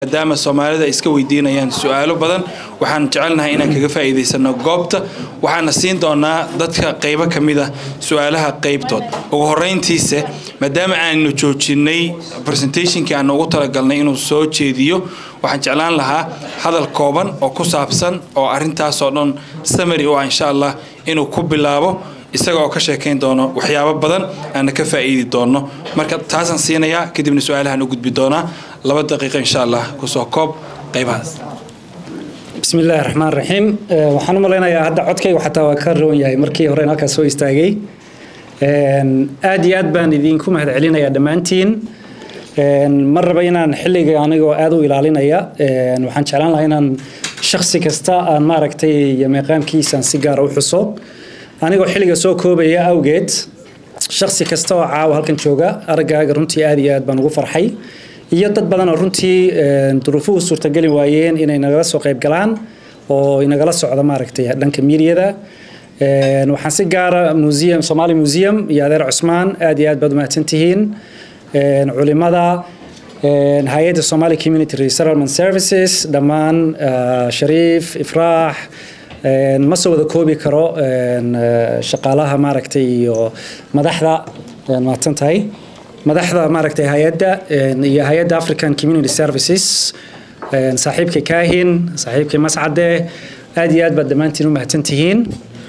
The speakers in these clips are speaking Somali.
maadaama soomaalida ay iska weydiinayaan su-aalo badan waxaan jecelnahay inaan kaga faa'iidaysano goobta waxaana siin doonaa dadka qaybo ka mid ah su-aalaha qaybtood ugu horeyntiise maadaama aanu joojinay presentationkii aan ugu talagalnay inuu soo jeediyo waxaan jeclaan lahaa hadal kooban oo ku saabsan oo arintaasoo dhan samary u ah insha allah inuu ku bilaabo isaga oo ka sheekayn doono waxyaabo badan aana ka faa'iidi doono marka taasaan siinayaa kadibna su-aalahaan u gudbi doonaa laba daqiiqo insha allah kusoo koob qaybahaas bismi illaahi raxmaan raxiim waxaan u malaynayaa hadda codkaygu xataa waa ka roon yahay markii hore in halkaas soo istaagay aad iyo aad baan idinku mahad celinayaa dhammaantiin mar raba inaan xilliga anigoo aad u ilaalinaya waxaan jeclaan lahaa inaan shaksi kasta aan maaragtay iyo meeqaamkiisaan si gaara u xuso anigoo xilliga soo koobaya awgeed shaksi kasta oo caawa halkan jooga araggaaga runtii aad iyo aad baan ugu farxay iyo dad badan oo runtii duruufuhu suurtageli waayeen inay nagala soo qayb galaan oo inagala socda maaragtay dhanka miidiyada waxaan si gaara museum somali museum iyo adeer cusmaan aad iyo aad baad umahadsan tihiin culimada hay-adda somali community resettlement services dhammaan shariif ifraax ma soo wada koobi karo shaqaalaha maaragtay iyo madaxda mahadsan tahay madaxda maaragtay hay-adda iyo hay-adda african community services saaxiibka kaahin saaxiibka mascade aad iyo aad baad dhammaantiin u mahadsan tihiin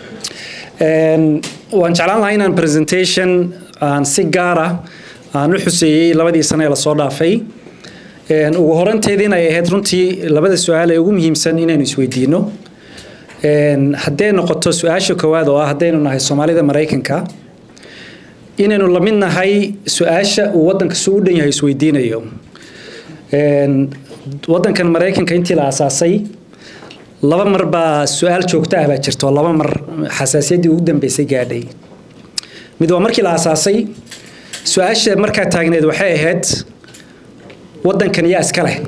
waan jeclaan lahaa inaan presentation aan si gaara aan u xuseeyey labadii sane ee lasoo dhaafay ugu horanteediin ay ahayd runtii labada su-aal ee ugu muhiimsan inaynu isweydiino hadday noqoto su-aasha koowaad oo ah haddaynu nahay soomaalida maraykanka inaynu la mid nahay su-aasha uu waddanka suu u dhan yahay isweydiinayo waddankan maraykanka intii la aasaasay laba mar baa su-aal joogto ah baa jirta oo laba mar xasaasiyaddii ugu dambeysay gaadhay mid waa markii la aasaasay su-aasha markaa taagneed waxay ahayd waddankan yaa iska leh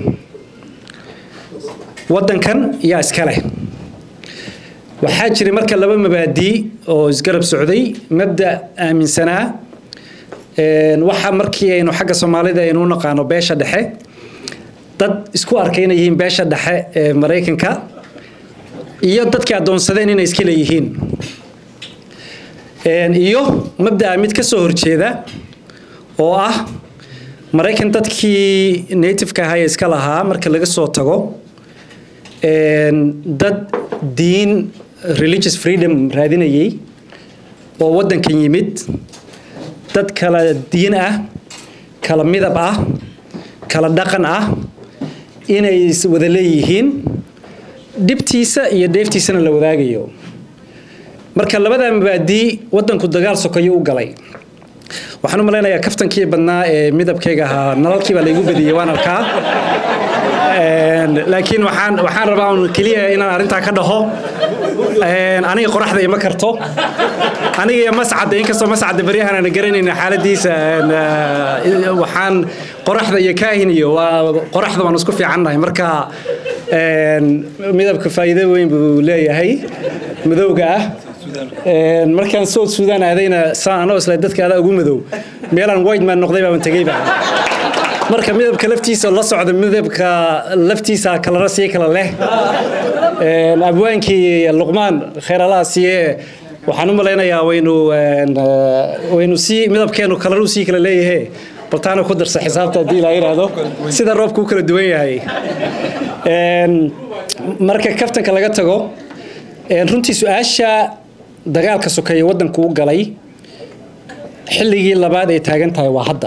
waddankan yaa iska leh waxaa jiray marka laba mabaadii oo isgarab socday mabda aaminsanaa waxa markii aynu xagga soomaalida aynu u naqaano beesha dhexe dad isku arkay inay yihiin beesha dhexe ee maraykanka iyo dadkii addoonsadeen inay iska leeyihiin iyo mabdaa mid ka soo horjeeda oo ah maraykan dadkii nativeka ahaa ee iska lahaa marka laga soo tago dad diin religious freedom raadinayay oo waddankan yimid dad kala diin ah kala midab ah kala dhaqan ah inay wada leeyihiin dhibtiisa iyo dheeftiisana la wadaagayo marka labadaa mabaadii waddanku dagaal sokayo u galay waxaan u malaynayaa kaftankii badnaa ee midabkayga ahaa nalalkii baa laygu badiyey waan arkaa laakiin waxaan waxaan rabaa un keliya inaan arrintaa ka dhaho aniga qoraxda ima karto aniga iyo mascadda inkastoo mascadda beryahan aan garanayna xaaladiisa waxaan qoraxda iyo kaahin iyo waa qoraxda waan isku fiicannahay marka midabka faa'iido weyn buu leeyahay madowga ah markaan south sudan aadayna saan anoo isla dadka adaa ugu madow meelaan white man noqday baaban tegeyba marka midabka laftiisa la socda midabka laftiisa kalana sii kala leh abwaankii luqmaan kheeralaha siye waxaan u malaynayaa waynu waynu sii midabkeenu kalanu sii kala leeyahe baltaana ku darsa xisaabta haddii la yidhaahdo sida roobku u kala duwan yahay marka kaftanka laga tago runtii su-aasha dagaalka sokeeye waddanku u galay xilligii labaad ay taagan tahay waa hadda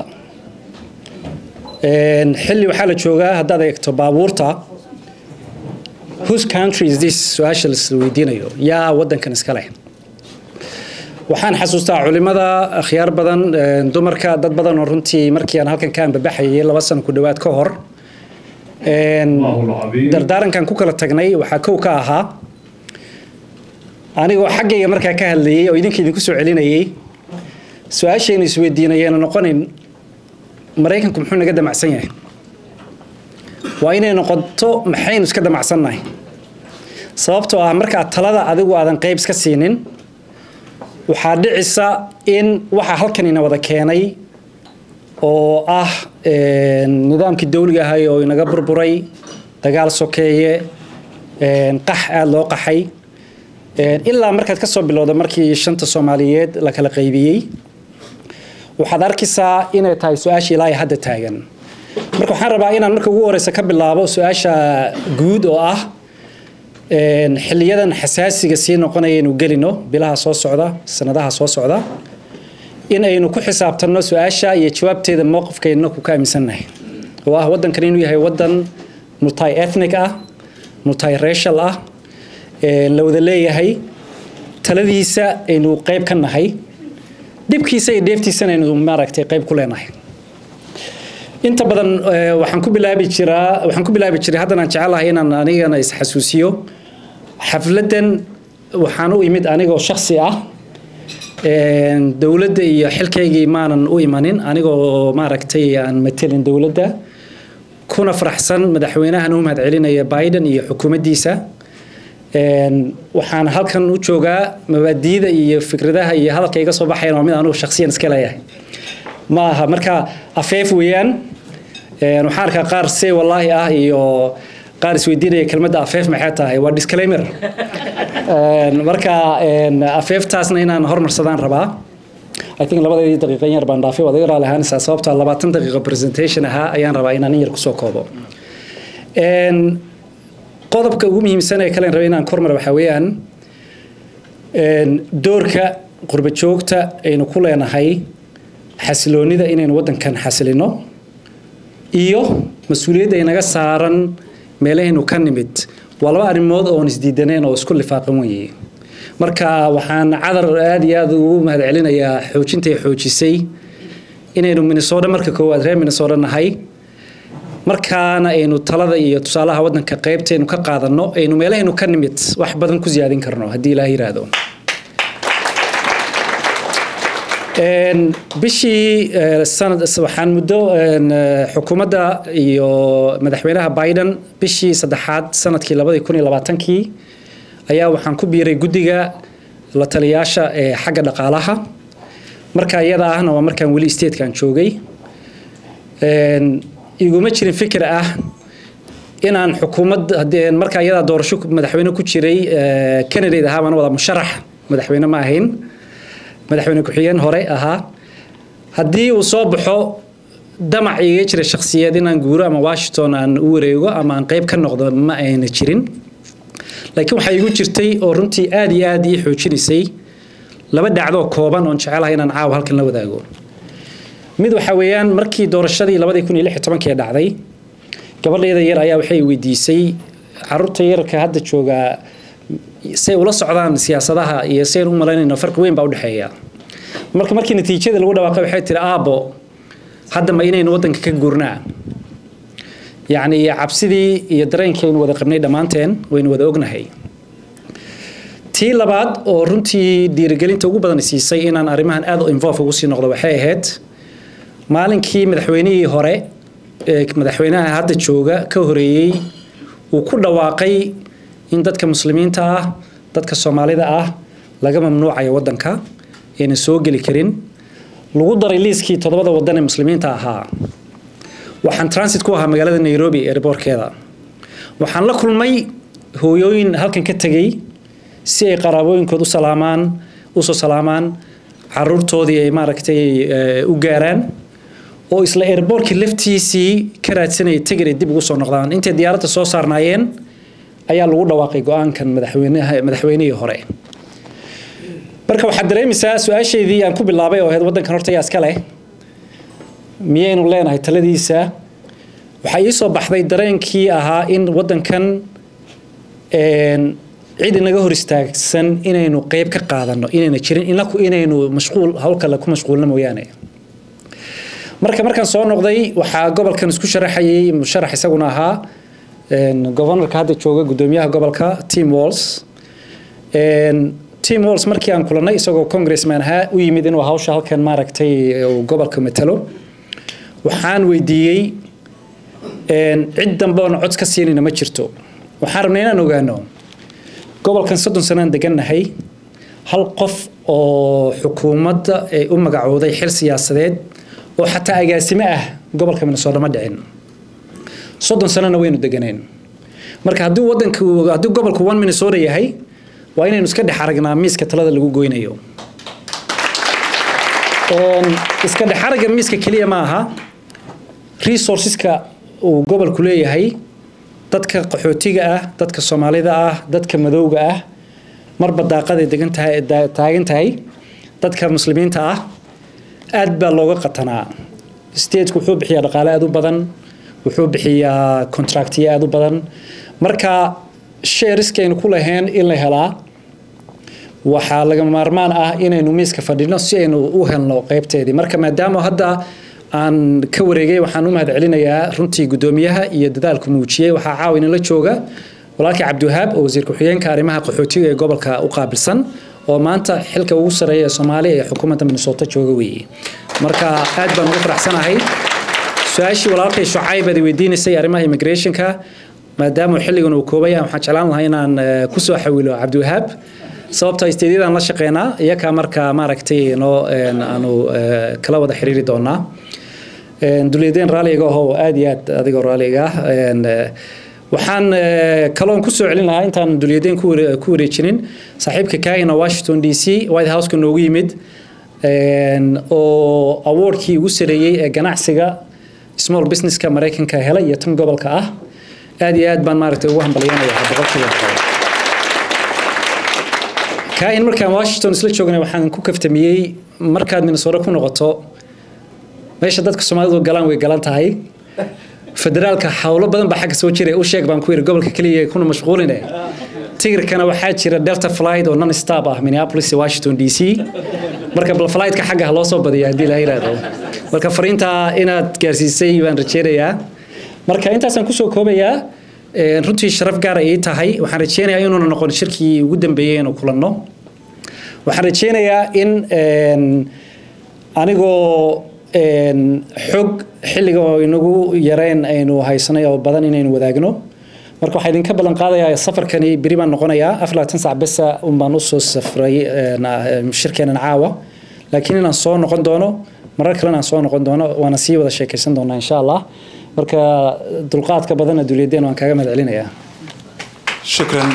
xilli waxaa la joogaa haddaad eegto baabuurta whose country is this su-aasha la weydiinayo yaa waddankan iska leh waxaan xasuustaa culimada akhyaar badan dumarka dad badan oo runtii markii aan halkan ka anbabaxayay laba sano ku dhowaad ka hor dardaarankan ku kala tagnay waxaa kow ka ahaa anigoo xaggayga markaa ka hadlayay oo idinka idinku soo celinayay su-aashaynu isweydiinayeenu noqonayn maraykanku muxuu naga damacsan yahay waa inay noqoto maxaynu iska damacsannahay sababtoo ah markaa talada adigu aadan qayb iska siinin waxaa dhicisa in waxa halkanina wada keenay oo ah nidaamkii dawliga ahay oo inaga burburay dagaal sokeeye qax aada loo qaxay ilaa markaad ka soo bilowda markii shanta soomaaliyeed la kala qaybiyey waxaad arkaysaa inay tahay su-aasha ilaa hadda taagan marka waxaan rabaa inaan marka ugu horeysa ka bilaabo su-aasha guud oo ah xiliyadan xasaasiga sii noqonaya inuu gelino bilaha soo socda sanadaha soo socda in aynu ku xisaabtanno su-aasha iyo jawaabteeda mowqifkeedna ku ka aaminsannahay oo ah waddankan inuu yahay waddan multi ethnic ah multi racial ah la wada leeyahay taladiisa aynu qayb ka nahay dhibkiisa iyo dheeftiisana aynu maaragtay qayb ku leenahay inta badan waxaan ku bilaabi jiraa waxaan ku bilaabi jiray haddana aan jecelahay inaan anigana isxasuusiyo xafladdan waxaan u imid anigoo shaksi ah dowladda iyo xilkaygii maanan u imanin anigoo maaragtay aan matelin dowladda kuna faraxsan madaxweynahan u mahad celinaya biden iyo xukuumaddiisa waxaan halkan u joogaa mabaadiida iyo fikradaha iyo hadalka iga soo baxayan waa mid anugu shaksiyan iska leeyahay ma aha marka afeef weeyaan waxaan arkaa qaar se wallaahi ah iyo qaar isweydiinaya kelmadda afeef maxay tahay waa disclaimer marka afeeftaasna inaan hormarsadaan rabaa I think labadeedii daqiiqan yar baan dhaafay waad iga raali ahaanaysaa sababtoo labaatan daqiiqo presentation ahaa ayaan rabaa inaan in yar kusoo koobo qodobka ugu muhiimsan ee kalen rabay inaan kormar waxaa weeyaan doorka qurba joogta aynu ku leenahay xasiloonida inaynu waddankan xasilino iyo mas-uuliyadda inaga saaran meelahaynu ka nimid waa laba arrimood oon isdiidaneen oo isku lifaaqan weye marka waxaan cadar aada iyo aada ugu mahad celinayaa xoojintay xoojisay inaynu minnesota marka koowaad reer minnesota nahay markaana aynu talada iyo tusaalaha waddanka qaybtaynu ka qaadanno aynu meelahaynu ka nimid wax badan ku siyaadin karno haddii ilaah yiraahdo bishii sanad waxaan muddo xukuumadda iyo madaxweynaha biden bishii saddexaad sanadkii labadii kun iyo labaatankii ayaa waxaan ku biiray guddiga la taliyaasha ee xagga dhaqaalaha marka iyada ahna waa markaan weli statekan joogay iguma jirin fikir ah inaan xukuumad markaa iyadaa doorasho madaxweyne ku jiray candidate ahaa baan wada musharax madaxweyne ma ahayn madaxweyne ku-xigeen hore ahaa haddii uu soo baxo damac iga jira shakhsiyeed inaan guuro ama washington aan u wareego ama aan qayb ka noqdo ma ayna jirin laakiin waxaa igu jirtay oo runtii aada iyo aada ii xoojinaysay laba dhacdoo kooban oon jecelahay inaan caawa halkan la wadaago mid waxaa weeyaan markii doorashadii labadii kun iyo lix iyo tobankii dhacday gabadheeda yar ayaa waxay weydiisay caruurta yarka hadda joogaa say ula socdaan siyaasadaha iyo sayn u malaynayno farqi weyn baa udhexeeya marka markii natiijada lagu dhawaaqay waxay tiri aabo hadda ma inaynu waddanka ka guurnaa yacni cabsidii iyo dareenkaynu wada qabnay dhammaanteen waynu wada ognahay tii labaad oo runtii dhiirigelinta ugu badan siisay inaan arrimahan aad u involve ugu sii noqdo waxay ahayd maalinkii madaxweynihii hore ee madaxweynaha hadda jooga ka horeeyey uu ku dhawaaqay in dadka muslimiinta ah dadka soomaalida ah laga mamnuucayo waddanka ayna soo geli karin lagu daray liiskii toddobada waddan ee muslimiinta ahaa waxaan transit ku ahaa magaalada nairobi airbortkeeda waxaan la kulmay hooyooyin halkan ka tegey si ay qaraabooyinkood u salaamaan usoo salaamaan caruurtoodii ay maaragtay u gaaraan oo isla airbortkii laftiisii ka raadsanayay tegir ay dib ugu soo noqdaan intay diyaaradda soo saarnaayeen ayaa lagu dhawaaqay go-aankan madaxweynaha madaxweynihii hore marka waxaad dareemaysaa su-aashaydii aan ku bilaabay oo ahayd waddankan horta yaa iska leh miyaynu leenahay taladiisa waxaa ii soo baxday dareenkii ahaa in waddankan cid inaga hor istaagsan inaynu qeyb ka qaadano inayna jirin inaku inaynu mashquul hawl kale ku mashquulno mooyaane marka markaan soo noqday waxaa gobolkan isku sharaxayay musharax isaguna ahaa governorka hadda jooga gudoomiyaha gobolka tim walls tim walls markii aan kulanay isagoo congressman ahaa u yimid inuu hawsha halkan maaragtay uu gobolka matalo waxaan weydiiyey cid dambe oona cod ka siinayna ma jirto waxaan rabnay inaan ogaano gobolkan soddon sanaan degannahay hal qof oo xukuumadda ay u magacooday xil siyaasadeed oo xataa agaasime ah gobolka minnesota ma dhicin soddon sanona waynu deganeen marka haddii wadanka haddii gobolku one minnesota yahay waa inaynu iska dhex aragnaa miiska talada lagu goynayo iska dhex aragga miiska keliya ma aha resourceska uu gobolku leeyahay dadka qaxootiga ah dadka soomaalida ah dadka madowga ah marba daaqaday degan tahay taagan tahay dadka muslimiinta ah aad baa looga qatanaa stateku wuxuu bixiyaa dhaqaale aad u badan wuxuu bixiyaa contractiyo aad u badan marka shareskaynu ku lahayn in la helaa waxaa lagama maarmaan ah inaynu miiska fadhino si aynu u helno qaybteedii marka maadaama hadda aan ka wareegay waxaan u mahad celinayaa runtii guddoomiyaha iyo dadaalku muujiyey waxaa caawin la jooga walaalkii cabdiwahaab oo wasiir ku-xigeenka arrimaha qaxootiga ee gobolka u qaabilsan oo maanta xilka ugu sareeya ee soomaaliya ee xukuumadda minnesota jooga weeye marka aad baan ugu faraxsanahay su-aashii walaalkay shucayb aad weydiinaysay arrimaha immigrationka maadaama xilligan uu koobaya waxaan jeclaan lahaa inaan kusoo xawilo cabdiwahaab sababtoo isteedyadaan la shaqeynaa iyakaa marka maaragtay noo aanu kala wada xiriiri doonaa dulyadeen raalliga ahoo aad iyo aad adigoo raalliga ah waxaan kaloon kusoo celin lahaa intaan dulyadeen ku wareejinin saaxiibka kaahina washington d c white houseka noogu yimid oo awardkii ugu sareeyey ee ganacsiga small businesska maraykanka helay iyo tan gobolka ah aad iyo aad baan maaragtay ugu hambalyanaya boqolkiiba boqol kaahin markaan washington isla joognay waxaan ku kaftamiyey markaad minnesota ku noqoto meesha dadka soomaalidu galaan way galan tahay federaalka howlo badan baa xagga soo jiray u sheeg baan ku yidhi gobolka keliya kuna mashquuline tigirkana waxaa jira delta flight oo non stop ah minneapolis washington d c marka bal flightka xagga ha loo soo badiya haddii la yidhaahdo marka fariintaa inaad gaarsiisay baan rajeynayaa marka intaasaan kusoo koobayaa runtii sharaf gaara ii tahay waxaan rajeynayaa inuuna noqon shirkii ugu dambeeyey inuu kulanno waxaan rajeynayaa in anigoo xog xilliga oo inagu yareen aynu haysanay oo badan inaynu wadaagno marka waxaa idinka ballan qaadayaa safarkani beri baan noqonayaa afar labaatan sac besa un baan usoo safray shirkeenan caawa laakiin inaan soo noqon doono marar kalena aan soo noqon doono waana sii wada sheekaysan doonaa insha allah marka dulqaadka badanna duuliyadeen waan kaaga mahad celinayaa shukran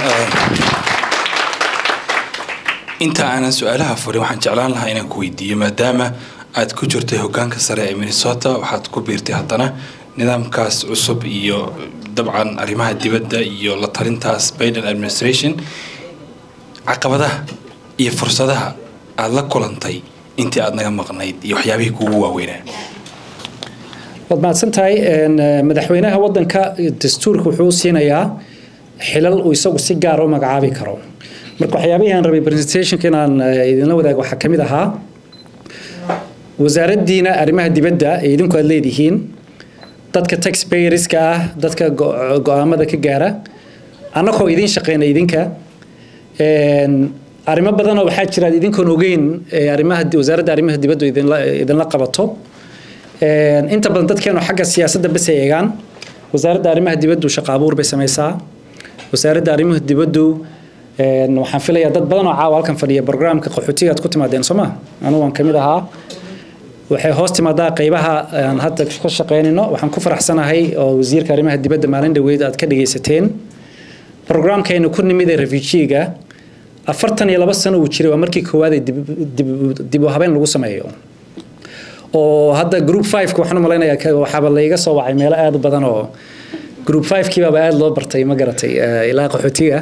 inta aanan su-aalaha furin waxaan jeclaan lahaa inaan ku weydiiyo maadaama aad ku jirtay hogaanka sare ee minnesota waxaad ku biirtay haddana nidaamkaas cusub iyo dabcan arrimaha dibadda iyo la talintaas biden administration caqabadaha iyo fursadaha aada la kulantay intii aada naga maqnayd iyo waxyaabihii kuugu waaweynaa waad mahadsan tahay madaxweynaha wadanka dastuurka wuxuu siinayaa xilal uu isagu si gaara u magacaabi karo marka waxyaabihii aan rabay presentationka inaan idinla wadaago waxaa kamid ahaa wasaaraddiina arrimaha dibadda ee idinku aad leedihiin dadka taxpayerska ah dadka go-aamada ka gaara annagoo idiin shaqeyna idinka arrimo badanoo waxaa jira idinkoon ogeyn arrimaha wasaaradda arrimaha dibaddu idinla idinla qabato inta badan dadkeenu xagga siyaasadda bes ay eegaan wasaaradda arrimaha dibaddu shaqo abuur bay samaysaa wasaaradda arrimaha dibaddu waxaan filayaa dad badan oo caawa halkan fadhiya programka qaxootiga aad ku timaadeen soo ma anugu waan kamid ahaa waxay hoos timaadaa qeybaha aan hadda ka shaqeynayno waxaan ku faraxsanahay oo wasiirka arrimaha dibadda maalin dhaweyd aad ka dhagaysateen programkaynu ku nimid ee refujiga afartan iyo laba sano uu jiray waa markii koowaad ee dib u habeyn lagu sameeyo oo hadda group five waxaan u malaynayaa waxaaba layga soo wacay meelo aad u badan oo group five kii baaba aad loo bartay ma garatay ilaa qaxootiga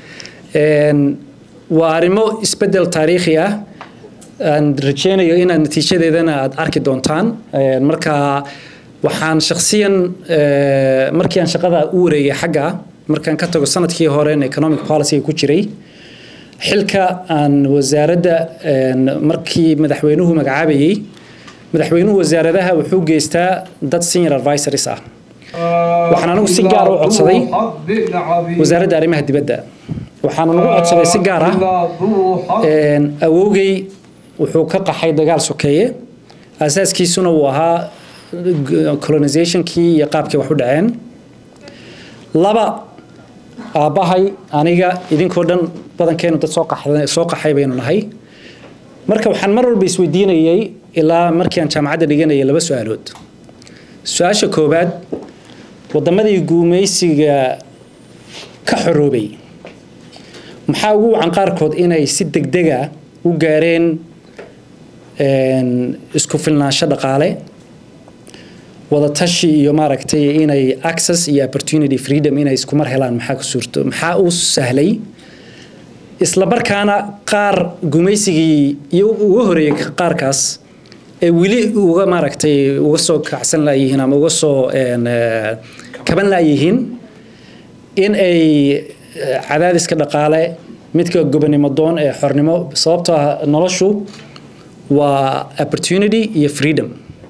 waa arrimo isbedel taariikhi ah aan rajeynayo inaad natiijadeedana aad arki doontaan marka waxaan shakhsiyan markii aan shaqada u wareegay xagga markaan ka tago sanadkii hore economic policy ku jiray xilka aan wasaaradda markii madaxweynuhu magacaabayey madaxweynuhu wasaaradaha wuxuu geystaa dad senior advisories ah waxaan anigu si gaar u codsaday wasaaradda arrimaha dibadda waxaan nagu codsaday si gaar ah awowgay wuxuu ka qaxay dagaal sokeeye asaaskiisuna uu ahaa colonizationkii iyo qaabkii wax u dhaceen laba aabbahay aniga idinkoo dhan badankeenu dad soo qaxay baynu nahay marka waxaan mar walba isweydiinayay ilaa markii aan jaamacadda dhiganayay laba su-aalood su-aasha koowaad waddamadii guumaysiga ka xoroobay maxaa ugu wacan qaarkood inay si degdega u gaareen isku filnaansho dhaqaale wadatashi iyo maaragtay inay access iyo opportunity freedom inay isku mar helaan maxaa ku suurto maxaa u sahlay isla markaana qaar gumaysigii iyo uga horeeyay qaarkaas ee weli uga maaragtay uga soo kacsan laayihiin ama uga soo kaban laayihiin in ay cadaadiska dhaqaale midka gobonimo doon ee xornimo sababtoo ah noloshu waa opportunity iyo freedom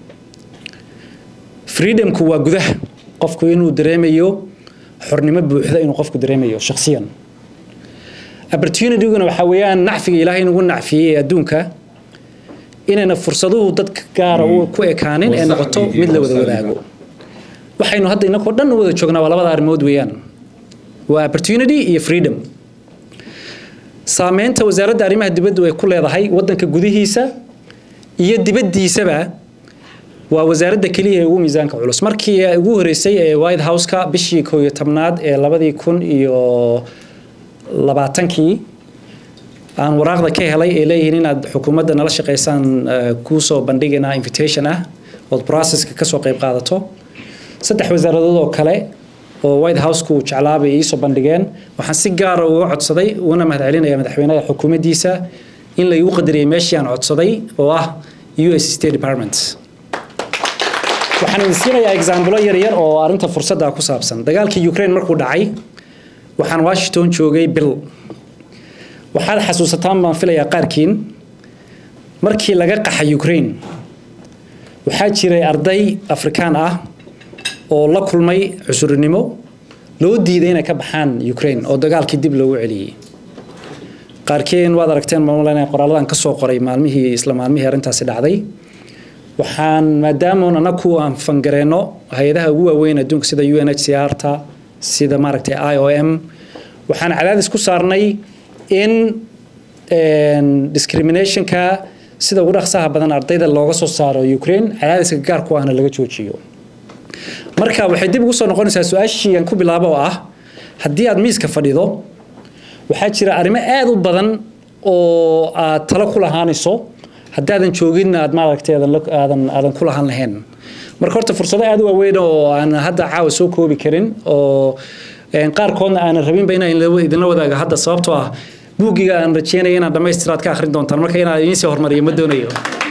freedomku waa gudaha qofku inuu dareemayo xornimo buuxda inuu qofku dareemayo shakhsiyan opportunityguna waxaa weeyaan nacfiga ilaahay inugu nacfiyey ee adduunka inayna fursaduhu dadka gaara ku ekaanin ee noqoto mid la wada wadaago waxaynu hadda inakoo dhan u wada joognaa waa labada arrimood weeyaan waa opportunity iyo freedom saameynta wasaaradda arrimaha dibaddu ay ku leedahay waddanka gudihiisa iyo dibaddiisaba waa wasaaradda keliya ee ugu miisaanka culus markii ugu horeysay ee white house-ka bishii koo iyo tobnaad ee labadii kun iyo labaatankii aan waraaqda ka helay ee leeyihiin inaad xukuumadda nala shaqaysaan kuusoo bandhigana invitation ah ood processka kasoo qayb qaadato saddex wasaaradood oo kale oo white house-ku jeclaabay iisoo bandhigeen waxaan si gaara uga codsaday uguna mahadcelinaya madaxweynaha xukuumaddiisa in la igu qadariyay meeshii aan codsaday oo ah u s state department waxaan idin siinayaa exaamblo yar yar oo arrinta fursadda ku saabsan dagaalkii ukraine markuu dhacay waxaan washington joogay bil waxaad xasuusataan baan filayaa qaarkiin markii laga qaxay ukraine waxaa jiray arday afrikaan ah oo la kulmay cusurnimo loo diiday inay ka baxaan ukraine oo dagaalkii dib loogu celiyey qaarkeen waad aragteen maamulana qoraaladan ka soo qoray maalmihii isla maalmihii arrintaasi dhacday waxaan maadaamoon anaku aan fangareenno hay-adaha ugu waaweyn adduunka sida u n h c r ta sida maaragtay i o m waxaan cadaadis ku saarnay in discriminationka sida ugu dhaqsaha badan ardayda looga soo saaro ukraine cadaadiska gaarku ahna laga joojiyo marka waxay dib ugu soo noqonaysaa su-aashii aan ku bilaabo oo ah haddii aad miiska fadhido waxaa jira arrimo aada u badan oo aad talo ku lahaanayso haddaadan joogin aad maaragtay aadan aadan ku lahaan lahayn marka horta fursado aada u waaweyn oo aan hadda caawa soo koobi karin oo qaarkoodna aanan rabinba inaan idinla wadaago hadda sababtoo ah buuggiga aan rajeynaya inaad dhammaystiraad ka akhrin doontaan marka inaan idiin sii hormariyo ma doonayo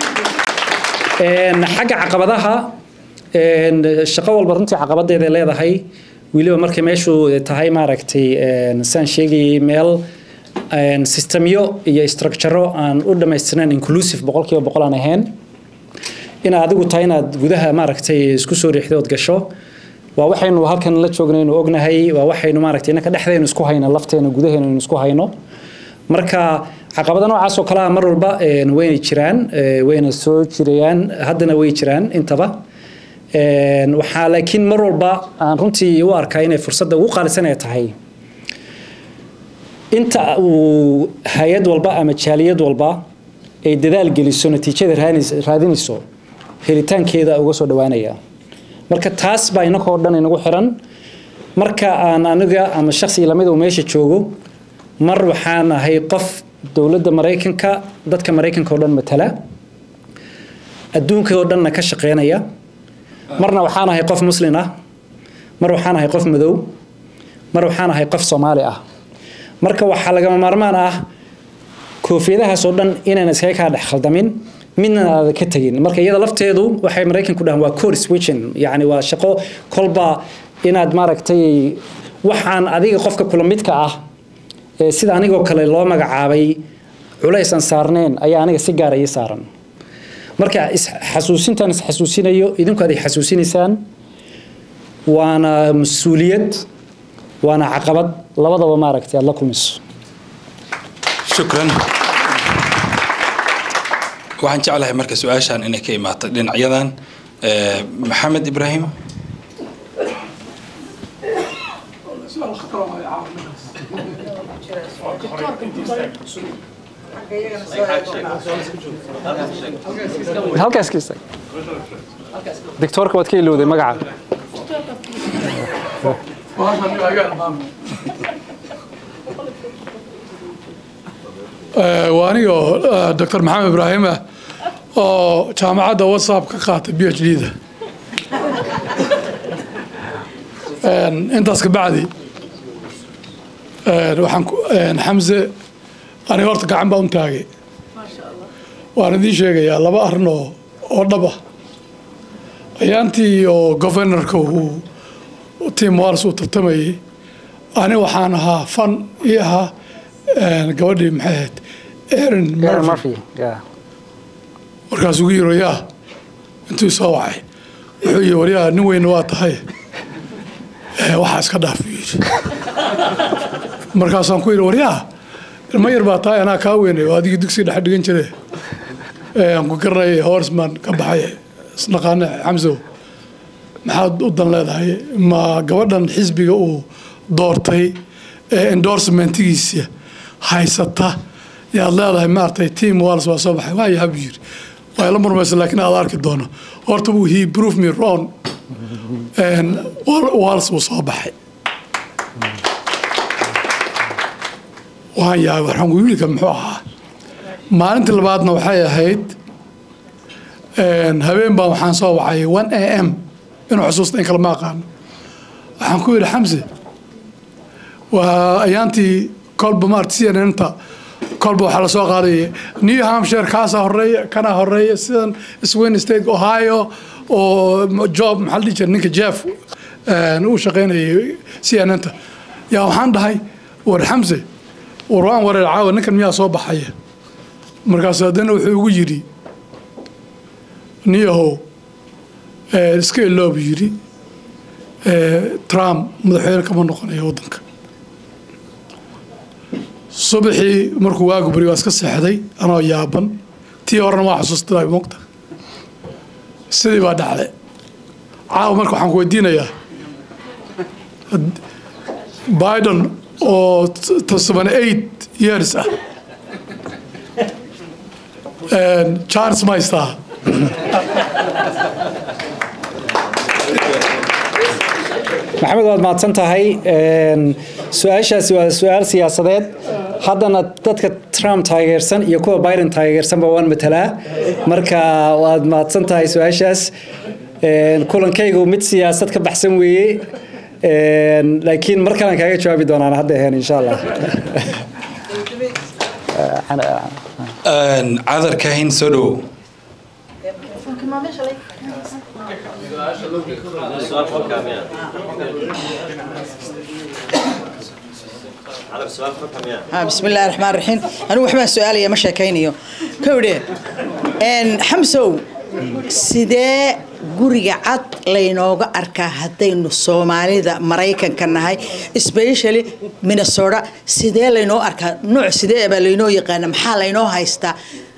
xagga caqabadaha shaqo walba runtii caqabadeeda leedahay weliba markay meeshu tahay maaragtay saan sheegayay meel systemyo iyo structuro aan u dhammaystirnayn inclusive boqolkiiba boqol aan ahayn inaad adigu tahay inaad gudaha maaragtay isku soo riixday ood gasho waa waxaynu halkan la joognaynu ognahay waa waxaynu maaragtay innaka dhexdeenu isku hayno lafteena gudaheenu isku hayno marka caqabada noocaas oo kale ah mar walba wayna jiraan wayna soo jirayaan haddana way jiraan intaba waxaa laakiin mar walba aan runtii u arkaa inay fursadda ugu qaalisan ay tahay inta uu hay-ad walba ama jaaliyad walba ay dadaal geliso natiijada raadinayso helitaankeeda uga soo dhawaanaya marka taas baa inakoo dhan inagu xiran marka aan aniga ama shaksi lamid uu meesha joogo mar waxaan ahay qof dowladda maraykanka dadka maraykanka oo dhan matala adduunka oo dhanna ka shaqeynaya marna waxaan ahay qof muslin ah mar waxaan ahay qof madow mar waxaan ahay qof soomaali ah marka waxaa lagama maarmaan ah koofiyadahaas oo dhan inaan iskaga kaa dhex khaldamin midna aada ka tegin marka iyada lafteedu waxay maraykanku dhahaan waa core switching yacni waa shaqo kolba inaad maaragtay waxaan adiga qofka kula midka ah sida anigoo kale loo magacaabay culays aan saarneen ayaa aniga si gaara ii saaran marka isxasuusintaan isxasuusinayo idinku aad xasuusinaysaan waana mas-uuliyad waana caqabad labadaba maaragtay aad la kulmayso shukran waxaan jeclahay marka su-aashan inay ka imaato dhinacyadan maxamed ibraahim halkaas ka istaag doctoorka waad ka ilowday magaca waa anigoo doctor maxamed ibraahim ah oo jaamacadda whatsapp ka qaatay b h d da intaas ka bacdi waxaan xamse aniga horta gacan baa un taagay waan idiin sheegayaa laba arrin oo oo dhab ah ayaantii oo governorka uu tim wals uu tartamayey ani waxaan ahaa fan ii ahaa gabadhii maxay ahayd erin murphy markaasuu ugu yiri yaa intuu soo wacay wuxuu yiri waryaa nin weyna waa tahay waxaa iska dhaaf buu yidhi markaasaan ku yidhi waryaa ilma yar baa tahay anaa kaa weynay oo adigii dugsiga dhexe dhigan jire aan ku garanayay horsman ka baxay isnaqaane xamsow maxaad u dan leedahay ma gabadhan xisbiga uu doortay ee endorsementigiisa haysata yaad leedahay maaragtay team wals waa soo baxay waayaha buu yidhi waa ila murmaysa laakiin aad arki doono horta buu he prove me wrong wals wuu soo baxay waan yahay waxaan wiilka muxuu ahaa maalintii labaadna waxay ahayd habeen baan waxaan soo wacay one a m inuu xusuusta in kale ma aqaano waxaan ku yidhi xamse waa ayaantii kolba maarta c n n ta kolba waxaa lasoo qaadaya new hampshire kaasaa horeeya kanaa horeeya sidan swin state ohio oo job maxaa la dhihi jira ninka jeff uu shaqaynayay c n n ta yaa waxaan dhahay war xamse war waan wareer caawa ninkan miyaa soo baxaya markaas haddana wuxuu igu yidhi niyahow iska iloobu yidhi trump madaxweyne kama noqonayo waddanka subaxii markuu waagu bari waa iska seexday anoo yaaban tii horena waa xusuustay mogta sidii baa dhacday caawa marka waxaan ku weydiinayaa biden oo seven eight years ah charles maystaa maxamed waad mahadsan tahay su-aashaasi waa su-aal siyaasadeed haddana dadka trump taageersan iyo kuwa biden taageersanba waan matalaa marka waad mahadsan tahay su-aashaas kulankaygu mid siyaasad ka baxsan weeye laakiin mar kalean kaaga jawaabi doonaan hadda ahayn insha allah cadar kahin soo dhowow بسم الله الرحمن الرحيم أنا وحبا سؤال يا مشا كينيو كودي إن حمسو سيدي guriga cad laynooga arkaa haddaynu soomaalida maraykanka nahay especially minnesota sidee laynoo arkaa nooc sidee baa laynoo yaqaana maxaa laynoo haystaa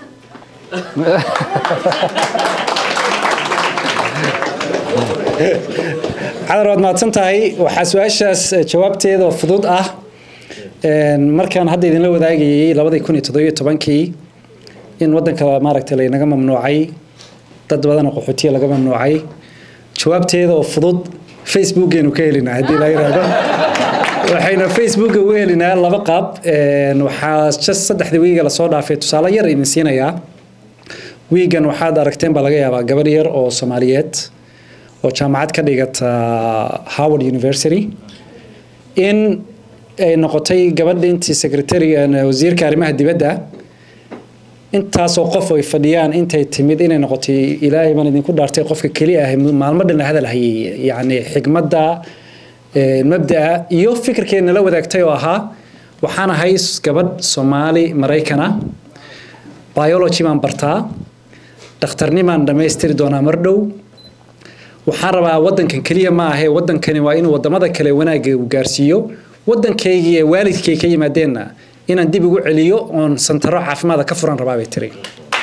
cadar waad mahadsan tahay waxaa su-aashaas jawaabteeda fudud ah markaan hadda idinla wadaagayay labadii kun iyo toddobiyo tobankii in waddanka maaragtay laynaga mamnuucay dad badan oo qaxootiya laga mamnuucay jawaabteeda oo fudud facebookgeenu ka helinaa haddii la yidhaahdo waxayna facebooka uga helinaa laba qaab waxaa just saddexdii wiiga lasoo dhaafay tusaale yar idin siinayaa wiigan waxaad aragteen baa laga yaabaa gabadh yar oo soomaaliyeed oo jaamacad ka dhigata howard university in ay noqotay gabadha intii secretary wasiirka arrimaha dibadda intaasoo qof ay fadhiyaan intay timid inay noqotay ilaahay baan idinku dhaartay qofka keli ah maalmo dhan la hadal hayay yacni xigmadda mabda'a iyo fikirkeena la wadaagtay oo ahaa waxaan ahay gabadh soomaali maraykana biology baan bartaa dhakhtarnimaan dhammaystiri doonaa mar dhow waxaan rabaa waddankan keliya ma ahe waddankani waa inuu waddamada kale wanaagga uu gaarsiiyo waddankaygii ee waalidkay ka yimaadeenna inaan dib ugu celiyo oon santaro caafimaada ka furan rabaa bay tiri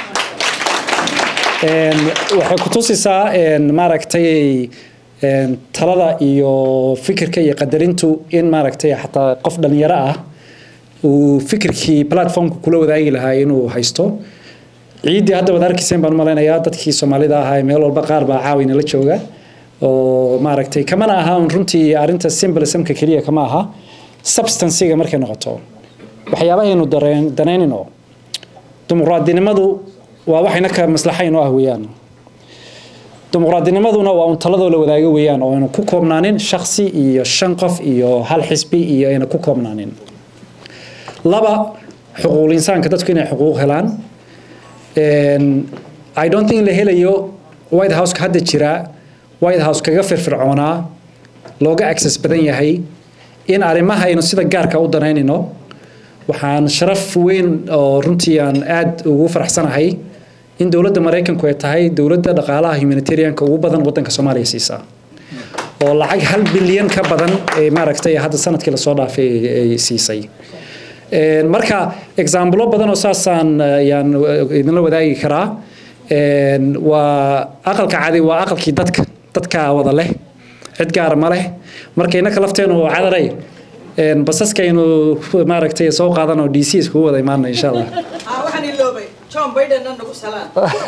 waxay ku tusisaa maaragtay talada iyo fikirka iyo qadarintu in maaragtay xataa qof dhalinyaro ah uu fikirkii platformka kula wadaagi lahaa inuu haysto ciiddii hadda waad arkayseen baan u malaynayaa dadkii soomaalida ahaa ee meel walba qaar baa caawina la jooga oo maaragtay kamana aha un runtii arrinta symbolismka keliya kama aha substancega markay noqoto waxyaabahaynu dareen danaynino dimuqraadinimadu waa waxayna ka maslaxayn oo ah weeyaan dimuqraadinimaduna waa un taladoo la wadaago weeyaan oo aynu ku koobnaanin shaksi iyo shan qof iyo hal xisbi iyo ayna ku koobnaanin laba xuquuqul insaanka dadku inay xuquuq helaan i don't think la helayo white house hadda jira white house kaga firfircoonaa looga access badan yahay in arrimaha aynu sida gaarka u danaynino waxaan sharaf weyn oo runtii aan aada ugu faraxsanahay in dowladda maraykanku ay tahay dowladda dhaqaalaha humanitarianka ugu badan wadanka soomaaliya siisa oo lacag hal bilyan ka badan ee maaragtay hadda sanadkii lasoo dhaafay ay siisay marka exaambulo badan oo saasaan ayaan idinla wadaagi karaa waa aqalka cadi waa aqalkii dadka dadka wada leh cid gaara ma leh marka innaka lafteenu cadaray basaskaynu maaragtay soo qaadan oo d c iskugu wada imaana insha allah waxaan iloobay john biden nagu salaan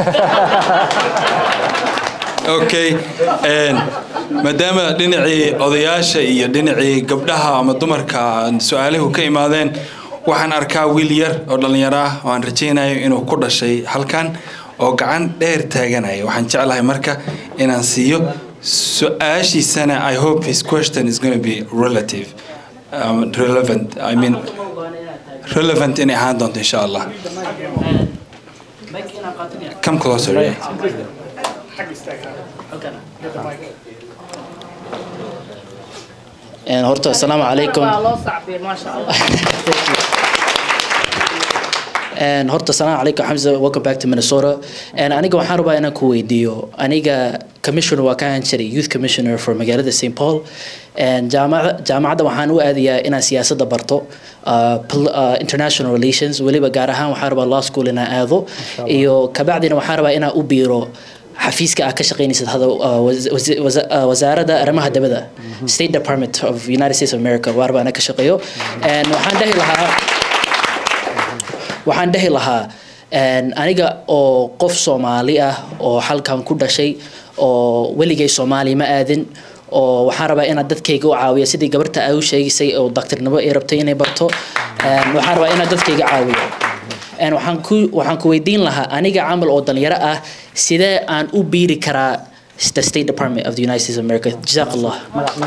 okay maadaama dhinacii odayaasha iyo dhinacii gabdhaha ama dumarka su-aaluhu ka imaadeen waxaan arkaa wiil yar oo dhallinyaro ah oo aan rajaynayo inuu ku dhashay halkan oo gacan dheer taaganaya waxaan jeclahay marka inaan siiyo su-aashiisana i hope his question is going to be relative um, relevant i mean relevant inay ahaan doonto insha allah come closer yeah. horta asalaamu calaykum horta asalaamu calaykum xamza welcome back to minnesota aniga waxaan rabaa inaan ku weydiiyo aniga commissioner waa ka ahaan jiray youth commissioner for magaalada st paul jaamacadda waxaan u aadayaa inaan siyaasadda barto international relations weliba gaar ahaan waxaan rabaa law school inaan aado iyo kabacdina waxaan rabaa inaan u biiro xafiiska aad ka shaqaynaysad hada wasaaradda arrimaha dabada state department of united states of america waa rabaa inaan ka shaqeeyo waxaan dhehi lahaa waxaan dhehi lahaa aniga oo qof soomaali ah oo halkan ku dhashay oo weligay soomaaliya ma aadin oo waxaan rabaa inaad dadkayga u caawiyo sidii gabarta ay u sheegaysay oo daktarnimo ay rabtay inay barto waxaan rabaa inaad dadkayga caawiyo waxaan ku waxaan ku weydiin lahaa aniga camal oo dhalinyaro ah sidee aan u biiri karaa the State Department of the United States of America جزاك الله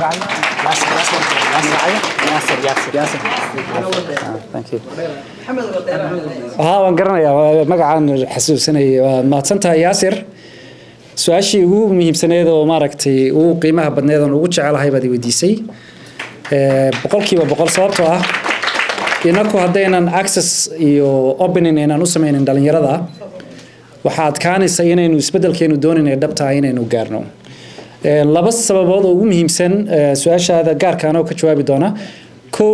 ها waan garanayaa magacaan xasuusanayay waa mahadsantahay yaasir su-aashii ugu muhiimsaneed oo maaragtay ugu qiimaha badneed oon ugu jecelahay baad i weydiisay boqolkiiba boqol sababtoo ah inaku haddaynan access iyo opening aynaan u sameynin dhalinyarada waxaa adkaanaysa inaynu isbedelkeenu doonin ee dhabtaha inaynu gaarno laba sababood oo ugu muhiimsan su-aashaada gaarkaana oo ka jawaabi doona kow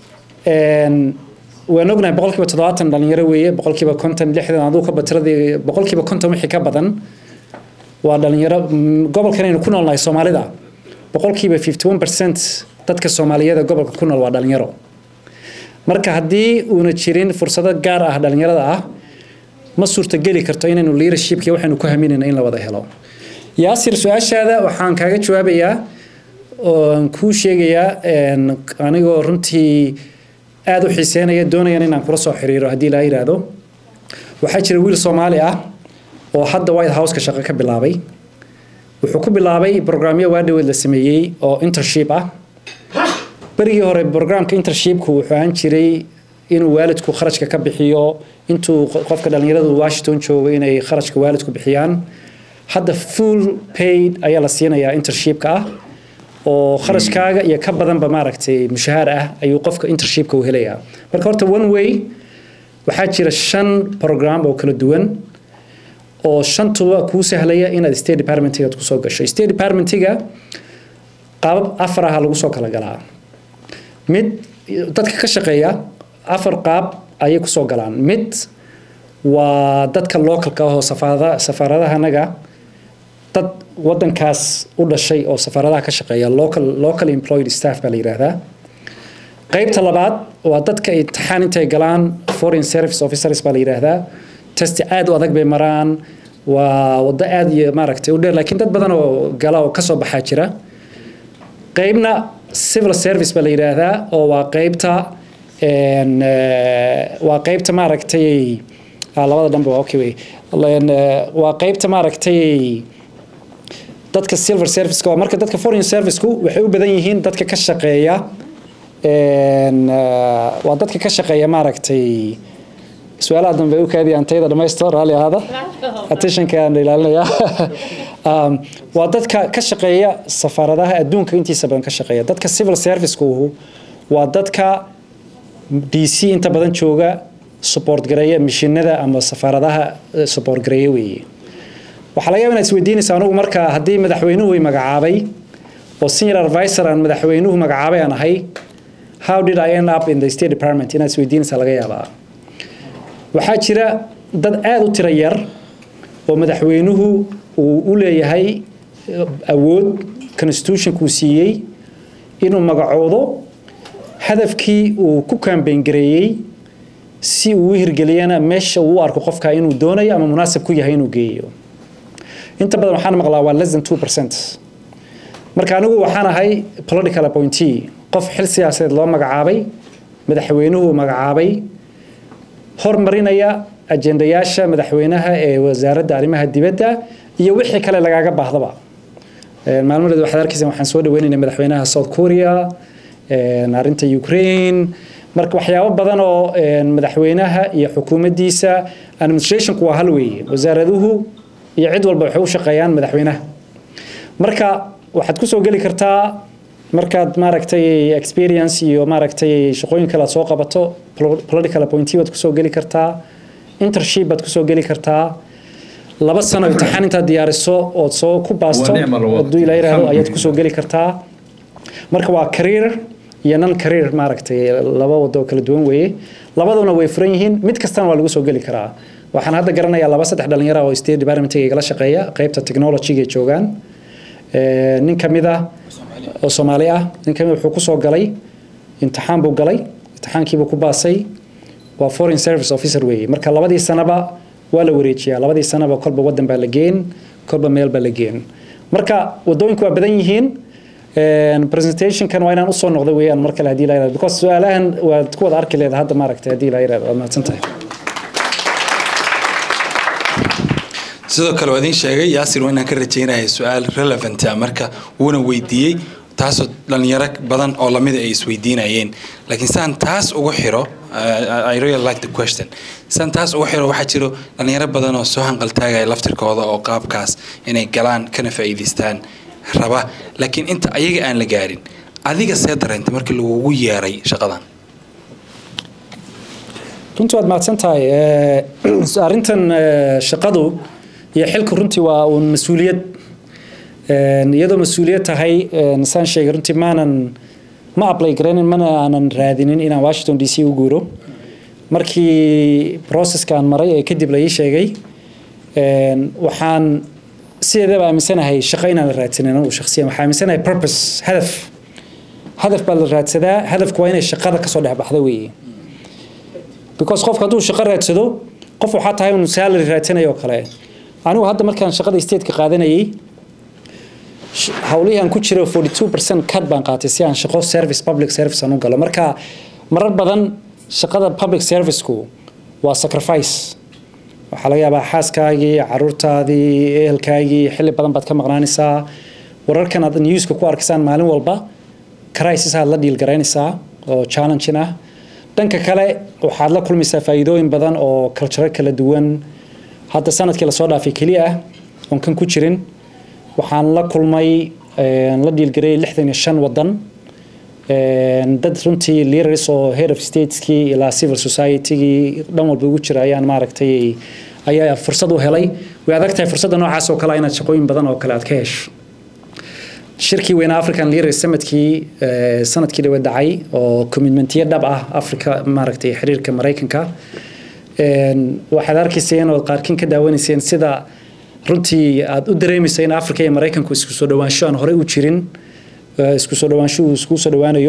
waan ognahay boqolkiiba toddobaatan dhalinyaro weeye boqolkiiba konton lixdan aduu ka batiradii boqolkiiba konton wixii ka badan waa dhalinyaro gobolkan aynu ku noolnahay soomaalida boqolkiiba fifty one percent dadka soomaaliyeed ee gobolka ku nool waa dhalinyaro marka haddii uuna jirin fursado gaar ah dhalinyarada ah ma suurtageli karto inaynu leadershipkii waxaynu ku haminayna in la wada helo yaasir su-aashaada waxaan kaaga jawaabayaa oon kuu sheegayaa anigoo runtii aada u xiiseynaya doonayaan inaan kula soo xiriiro haddii laa yidhaahdo waxaa jira wiil soomaali ah oo hadda white houseka shaqo ka bilaabay wuxuu ku bilaabay programyo waadhaweed la sameeyey oo internship ah berigii hore programka internshipku wuxuu ahaan jiray inuu waalidku kharashka ka bixiyo intuu qofka dhalinyaradu washington joogo inay kharashka waalidku bixiyaan hadda full paid ayaa la siinayaa internshipka ah oo kharashkaaga iyo ka badanba maaragtay mushahaar ah ayuu qofka internshipka u helayaa marka horta one way waxaa jira shan program oo kala duwan oo shantuba kuu sahlaya inaad state departmentiga kusoo gasho state departmentiga qaabab afar ah lagu soo kala galaa mid dadka ka shaqeeya afar qaab ayay kusoo galaan mid waa dadka localka ah oo safaarada safaaradahanaga dad wadankaas u dhashay oo safaaradaha ka shaqeeya local local employed staff baa la yidhaahdaa qaybta labaad waa dadka imtixaan intay galaan foreign service officers baa la yidhaahdaa testi aad u adag bay maraan waa waddo aad iyo maaragtay u dheer laakiin dad badan oo gala oo kasoo baxaa jira qaybna civil service baa la yidhaahdaa oo waa qaybta een, eh, waa qaybta maaragtay ah, labada dhanba waa okay wey Een, eh, waa qaybta maaragtay dadka silver serviceka waa marka dadka foreign serviceku waxay u badan yihiin dadka ka shaqeeya een, eh, waa dadka ka shaqeeya maaragtay su-aalaha dambe u kaadiya antayda dhamaysto raalli ahaada attentionkaan ilaalinaya um, waa dadka ka shaqeeya safaaradaha adduunka intiisa badan ka shaqeeya dadka civil servicekuhu waa dadka d c inta badan jooga support gareeya mishinada ama safaaradaha eh, support gareeya weeye waxaa laga yaabaa inaad isweydiinaysa anugu marka haddii madaxweynuhu i magacaabay oo senior advisor aan madaxweynuhu magacaabay aan ahay how did I end up in the state department inaad isweydiinaysa laga yaabaa waxaa jira dad aada u tiro yar oo madaxweynuhu uu u leeyahay eh, awood constitutionkuu siiyey inuu magacoodo hadafkii uu ku kambeyn gareeyey si uu u hirgeliyana meesha uu u arko qofka inuu doonayo ama munaasab ku yahay inuu geeyo inta badan waxaan maqlaa waa less than two percent marka anigu waxaan ahay political appointee qof xil siyaasadeed loo magacaabay madaxweynuhu magacaabay hormarinaya ajendayaasha madaxweynaha ee wasaaradda arrimaha dibadda iyo wixii kale lagaaga baahdaba Een, maalmaheed waxaad arkaysa waxaan soo dhaweynaynay madaxweynaha south korea een, arrinta ukraine marka waxyaabo badan oo een, madaxweynaha iyo xukuumaddiisa administrationku waa hal weeye wasaaraduhu iyo cid walba waxay u shaqeeyaan madaxweynaha marka waxaad kusoo geli kartaa markaad maaragtay experience iyo maaragtay shaqooyin kale aad soo qabato polo- political appointee baad kusoo geli kartaa internship baad kusoo geli kartaa laba sano imtixaan intaad diyaariso ood soo ku baasto Waa nicmo lawada. hadduu ilaa yidhaahdo ayaad Alxamdulillah. kusoo geli kartaa marka waa career iyo non career maaragtay laba wado oo kala duwan weeye labaduna way furan yihiin mid kastana waa lagu soo geli karaa waxaan hadda garanayaa laba saddex dhalinyaro oo state departmentiga igala shaqeeya qaybta technologyga ay joogaan Ee, nin ka mid ah oo soomaali ah nin ka mid wuxuu kusoo galay imtixaan buu galay imtixaankiibuu ku baasay waa foreign service officer weeye marka labadii sanaba waa la wareejiyaa labadii sanaba kolba wadan baa la geen kolba meel baa la geen marka wadooyinku waa badan yihiin Een, presentationkan waa inaan usoo noqdo weeyaan mar kale haddii la yirahdo because su-aalahan waad ku wada arki leeda hadda maaragtay haddii la yirahdo waad mahadsan tahay sidoo kale waa idin sheegay yaasir waa inaan ka rajaynaya su-aal relevant ah marka wuuna weydiiyey taasoo dhalinyaro badan oo lamida ay isweydiinayeen laakiin saan taas ugu xiro uh, I really like the question saan taas ugu xiro waxaa jiro dhalinyaro badan oo soo hanqaltaagaya laftirkooda oo qaabkaas inay galaan kana faa'iidaystaan raba laakiin inta ayaga aan la gaarin adiga see dareentay markii lagugu yeeray shaqadan runtii waad mahadsan tahay Eh, arrintan eh, shaqadu iyo xilku runtii waa uun mas-uuliyad Een, iyadoo mas-uuliyad tahay een, saan sheegay runtii maanan ma apply garaynin mana aanan raadinin inaan washington d c u guuro markii processkaan maray ee kadib la ii sheegay een, waxaan sideedaba aaminsanahay shaqo inaan la raadsanin anigu shakhsiyan waxaa aaminsanahay purpose hadaf hadaf baa la raadsadaa hadafku waa inay shaqada kasoo dhex baxda weeye because qofka hadduu shaqo raadsado qof waxaa tahay inuu salary raadsanayo oo kale anigu hadda markaan shaqada stateka qaadanayay sh- hawlihii aan ku jiro 42% cut baan qaatay si aan shaqo service public service aan u galo marka marar badan shaqada public serviceku waa sacrifice waxaa laga yaabaa xaaskaagii caruurtaadii ehelkaagii xilli badan baad ka maqnaanaysaa wararkan aad newska ku arkaysaan maalin walba crisis aad la dhiilgaraynaysaa oo challenging ah dhanka kale waxaad la kulmaysaa faa'iidooyin badan oo culture kala duwan hadda sanadkii lasoo dhaafay keliya ah oon kan ku jirin waxaan la kulmay een, la dhiilgareeyay lixdan iyo shan wadan Een, dad runtii leaders oo head of stateskii ilaa civil societygii dhan walba ugu jira ayaan maaragtay ayaa fursad u helay way adag tahay fursadda noocaas oo kale ah inaad shaqooyin badan oo kale aad ka hesho shirkii weyne african leaders summitkii eh, sanadkii dhawe dhacay oo commitmentiyo dhab ah africa maaragtay xiriirka maraykanka Een, waxaad arkayseen oo qaarkiin ka daawanayseen sida runtii aad u dareemaysa in africa iyo maraykanku isku soo dhawaansho aan horey u jirin eh, isku soo dhawaansho uu isku soo dhawaanayo